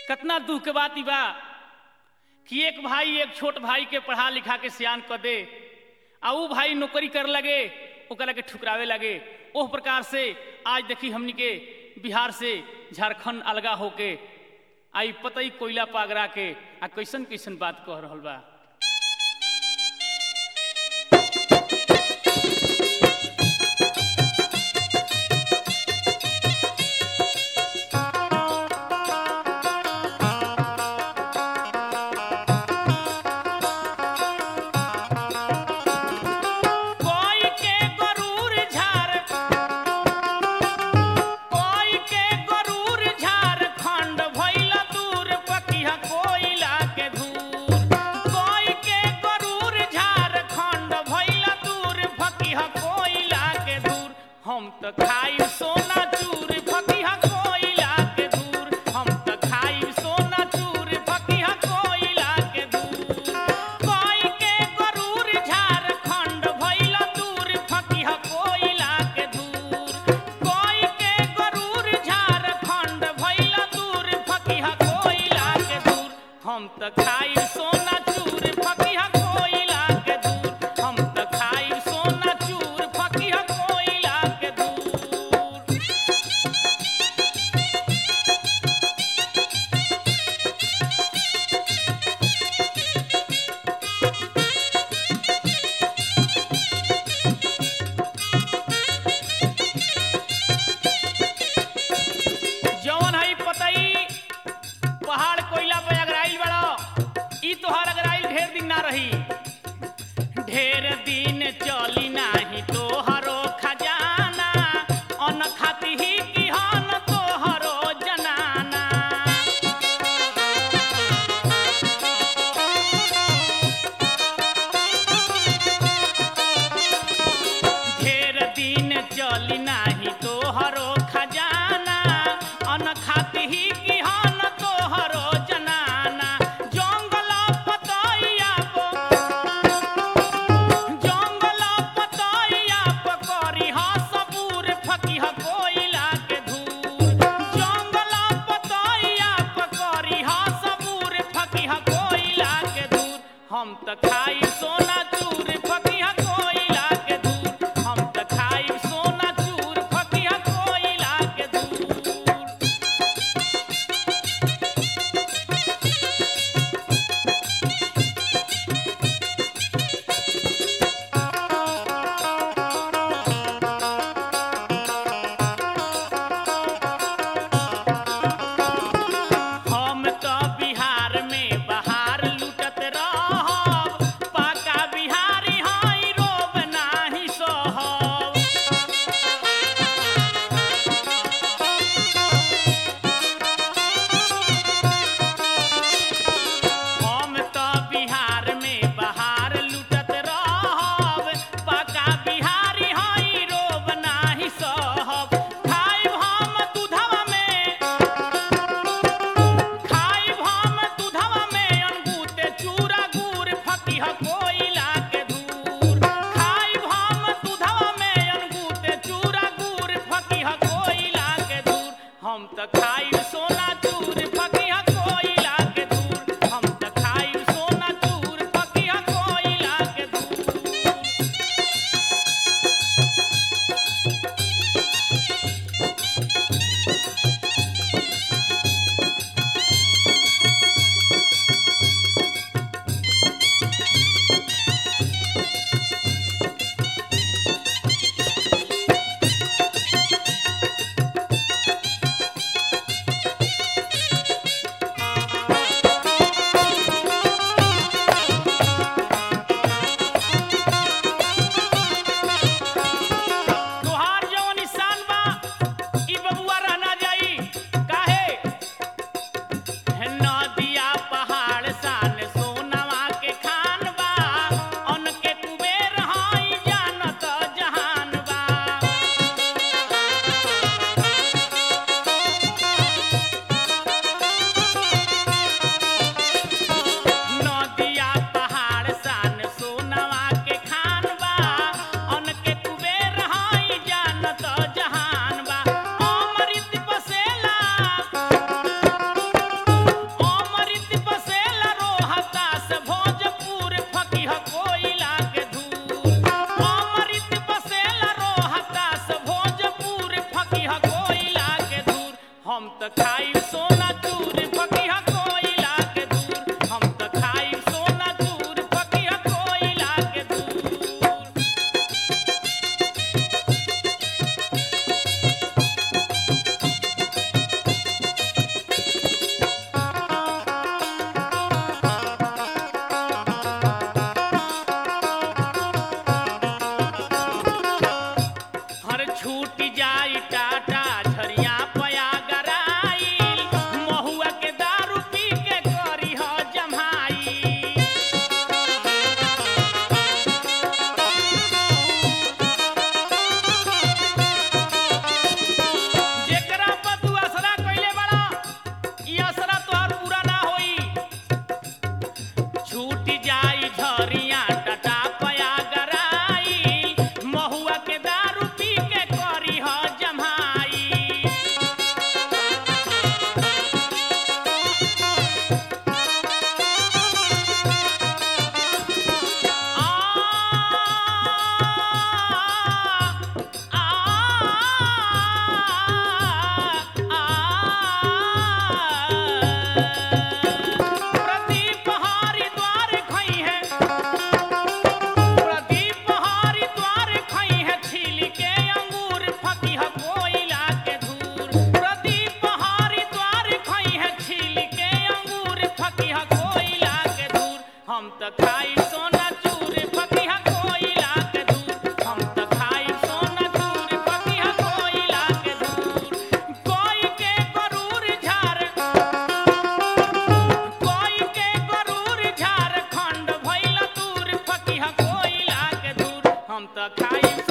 कितना दुख के बात ई बा कि एक भाई एक छोट भाई के पढ़ा लिखा के सियान कर दे आ ऊ भाई नौकरी कर लगे ओकरा के ठुकरावे लगे ओह प्रकार से आज देखी हमनी के बिहार से झारखंड अलगा होके आई पतई कोयला पागरा के आ कैसन कैसन बात कह रहल बा कोई के गरूर झार कोई के गरूर झारखंड भइल दूर पकिया कोयला के धूर कोई के गरूर झारखंड भइल दूर पकिया कोयला के धूर हम त खाई सोना चूर पकिया कोयला के धूर हम त खाई सोना चूर पकिया कोयला के धूर कोई के गरूर झारखंड भइल दूर फकिहा कोयला के दूर कोई के गरूर झारखंड भइल दूर फकिहा कोयला के दूर हम त खाई सोना चूर फकिहा कोयला के दूर हम त खाई सोना चूर फकिहा कोयला के दूर जौन हई पतई पहाड़ कोयला पे अगराइल बड़ा ई तोहार अगराइल ढेर दिन ना रही ढेर दिन चली नाही तोहरो खजाना अन खाती ही की हन तोहरो जनाना ढेर दिन चली नाही तोहरो खजाना अन खाती ही की हन तोहरो जनाना जंगल पतैया पो जंगल पतैया पकड़ी हा सबूर फकीह कोयला के धूर जंगल पतैया पकड़ी हा सबूर फकीह कोयला के धूर हम त खाई सोना चूर फकीह कोयला के धूर हम त खाई सोना चूर फकीह कोयला के धूर हम तो बिहार में बहार लुटत रहब पाका त खाई